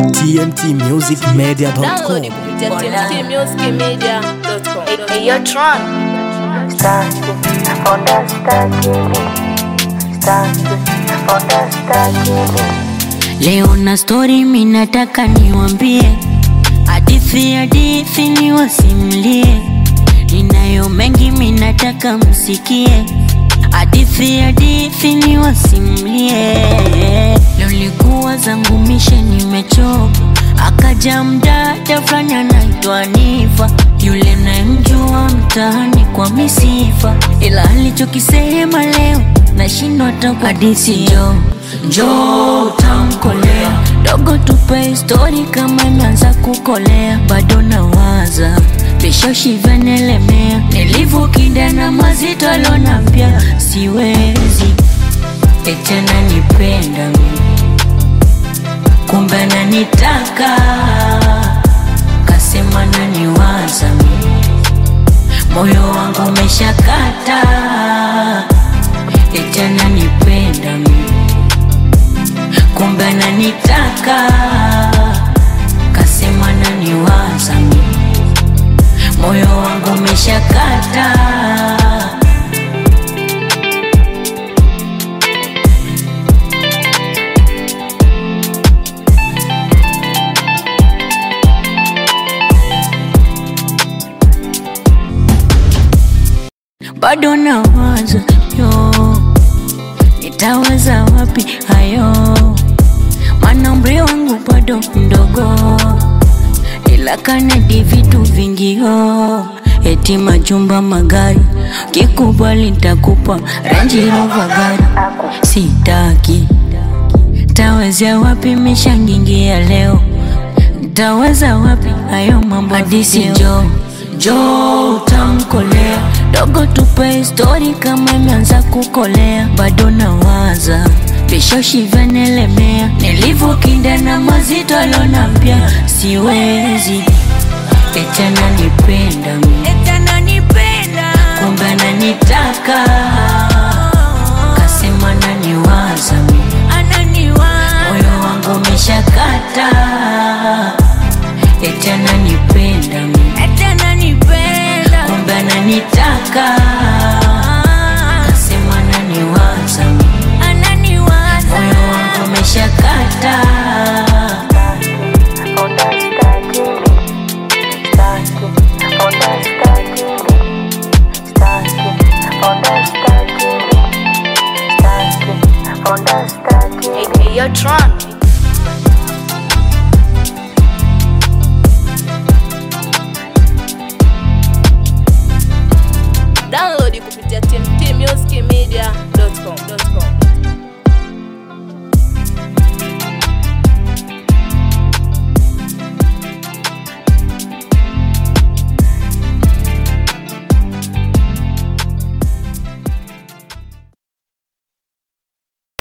tmtmusicmedia.com. Download kupitia tmtmusicmedia.com. Hey, yo, Tron. Staki, onda staki, staki, onda staki. Leo na story minataka niwambie, hadithi hadithi niwasimlie, ninayo mengi minataka msikie, hadithi hadithi niwasimlie. Leo likuwa zangu mishe nimechoka, akaja mdada fulani anaitwa Nifa, yule nayemjua mtaani kwa misifa, ila alichokisema leo nashindwa hata kwa hadithi jo njoo utamkolea dogo, tupe histori kama imeanza kukolea, bado nawaza vishashi vyanelemea, nilivyokinda na mazito alonambia siwezi eti ananipenda mimi, kumbe ananitaka kasema naniwaza mimi, moyo wangu umeshakata eti ananipenda mimi kumbe ananitaka kasema naniwaza mimi moyo wangu umeshakata bado nawaza yo nitaweza wapi hayo mana umri wangu bado mdogo ila kanadi vitu vingio eti majumba magari kikubali ntakupa Range Rover gari sitaki tawezea wapi mishangingia leo taweza wapi hayo mambo hadisi jo jo utamkolea dogo tupe histori kama imeanza kukolea bado nawaza vishoshi vyanelemea nilivyokinda na mazito alonambia siwezi eti ananipenda mimi kumbe ananitaka kasema naniwaza mimi moyo wangu umeshakata eti ananipenda mimi kumbe ananitaka kasema naniwaza mimi moyo wangu umeshakata Onda staki, staki, onda staki, staki, onda staki, staki, onda staki. Hey, hey, yo, Tron. Download kupitia tmtmusicmedia.com.